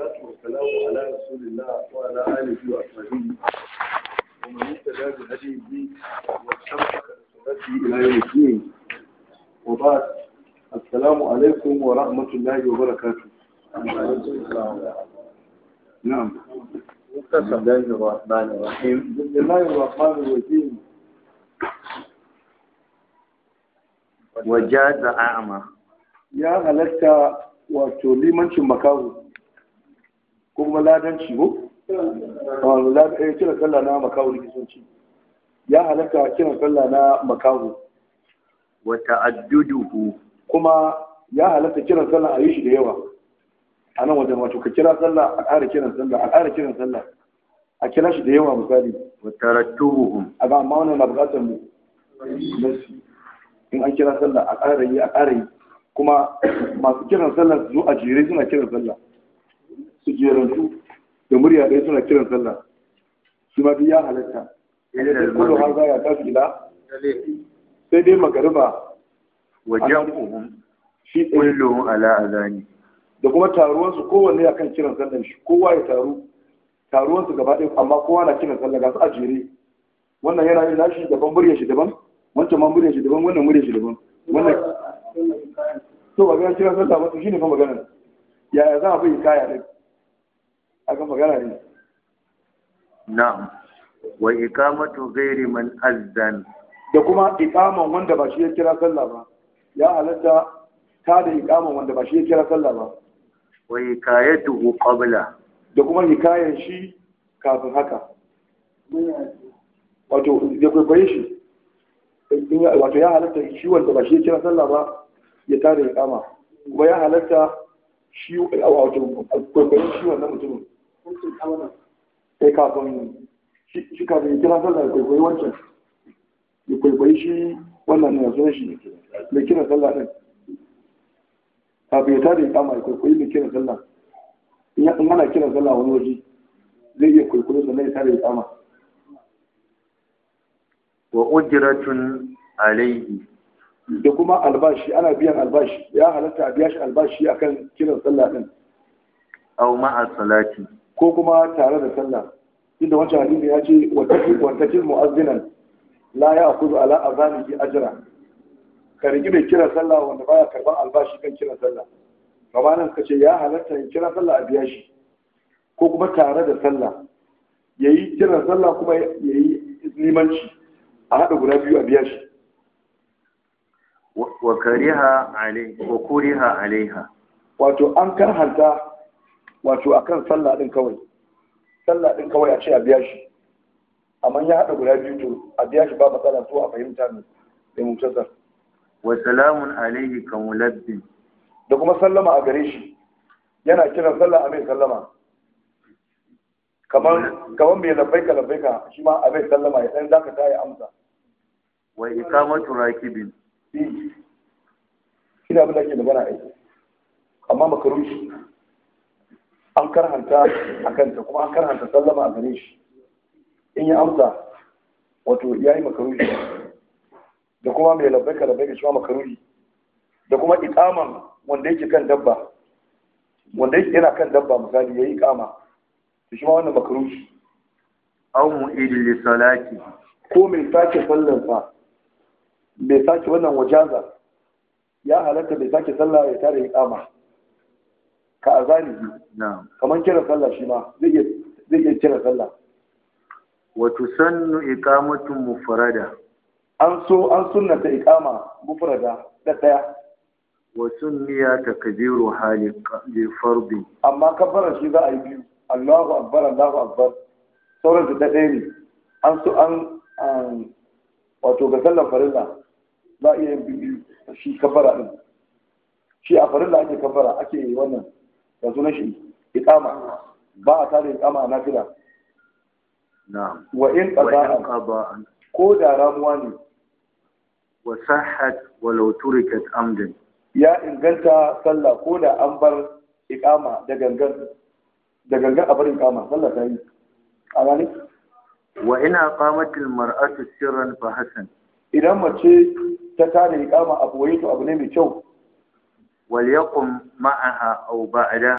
والصلاة والسلام على رسول الله وعلى آله وأصحابه ومن اهتدى بهديه واستمسك بسنته إلى يوم الدين وبعد السلام عليكم ورحمة الله وبركاته نعم بسم الله الرحمن الرحيم بسم الله الرحمن الرحيم وجاز أعمى ya halatta wato limancin makahu ko kuma ladanci ko? ya kira sallah na makahu likitanci ya halatta kiran sallah na makahu وتعدده kuma ya halatta kiran sallah a yi shi da yawa a nan wajen wato ka kira sallah a ƙara kiran sallah a ƙara kiran sallah a kira shi da yawa misali وترتبهم a ga amma wannan na buƙatar mu nasi in an kira sallah a ƙara yi a ƙara yi kuma masu kiran sallah su zo a jere suna kiran sallah su jerantu da murya ɗaya suna kiran sallah shi ma duk ya halatta إلا sai kullu har المغرب za ya tafi ila sai dai magariba وجمعهم shi ɗaya كلهم على أذانه da kuma taruwansu kowanne akan kiran sallar shi kowa ya taru taruwansu gaba ɗaya amma kowa na kiran sallah ga su a jere wannan yana yin nashi daban muryar shi daban wancan ma muryar shi daban wannan muryar shi daban wannan to ba ga kiran sallah ba to shine fa magana yaya za a bai kaya din aka magana ne نعم وإقامة غير من أذن da kuma iqaman wanda ba shi ya kira sallah ba ya halatta ta da iqaman wanda ba shi ya kira sallah ba وحكايته قبله da kuma hikayen shi kafin haka wato da kwaikwaye shi in ya- wato ya halatta shi wanda ba shi ya kira sallah ba ya tada ya kama kuma ya halatta shi wato kwaikwaye shi wannan mutumin sai kafin shi shi kafin ya kira sallah ya kwaikwaye wancan ya kwaikwaye shi wannan ne yanzu shi mai kira sallah din kafin ya tada ya kama ya kwaikwaye mai kira sallah in ya- in ana kira sallah wani waje zai iya kwaikwayo sannan ya tada ya kama وأجرة عليه da kuma albashi ana biyan albashi ya halatta a biya shi albashi akan kiran sallah din أو مع الصلاة ko kuma tare da sallah inda wancan hadisi ya ce wantakil mu'azzinan la ya akuzu ala azanihi ajra ka rigi mai kiran sallah wanda baya karban albashi kan kiran sallah kamar nan suka ce ya halatta ya kira sallah a biya shi ko kuma tare da sallah yayi kiran sallah kuma yayi limanci a haɗa guda biyu a biya shi و- وكره عليه وكره عليها wato an karhanta wato akan sallah din kawai sallah din kawai a ce a biya shi amma ya haɗa guda biyu to a biya shi ba matsala to a fahimta ne da mutasar وسلام عليه كملب da kuma sallama a gare shi yana kiran sallah a mai sallama kamar kamar mai labbaika labbaika shi ma a mai sallama ya dan zaka ta ya amsa وإقامة راكب shi abin da ke magana ai amma makarushi an karhanta a kanta kuma an karhanta sallama a gare shi in ya amsa wato ya yi makarushi da kuma mai labbaika labbaika shi ma makarushi da kuma ikaman wanda yake kan dabba wanda yake yana kan dabba misali ya yi ikama to shi ma wannan makarushi أو مؤيد للصلاة ko mai sake sallarsa mai sake wannan wajaza ya halatta mai sake sallah ya tare ikama ka azani نعم kamar kira sallah shi ma zai iya zai iya kira sallah وتسن إقامة مفردة an so an sunnata iqama mufrada da daya وسمي تكبيرها لق- لفرض amma kabbara shi za a yi biyu Allahu akbar Allahu akbar sauran su da ɗaya ne an so an an- wato ga sallar farilla za a iya yin biyu shi kabbara din shi a farilla ake kabbara ake yi wannan da sunan shi iqama ba a tare iqama a nafila نعم wa in وإن qada'a قضاء ko da ramuwa ne وصحت ولو تركت عمدا ya inganta sallah ko da an bar iqama da gangan da gangan a bar iqama sallah ta yi a gani وإن أقامت المرأة سرا فحسن idan mace ta tare iqama a boye to abu ne mai kyau وليقم معها أو بعدها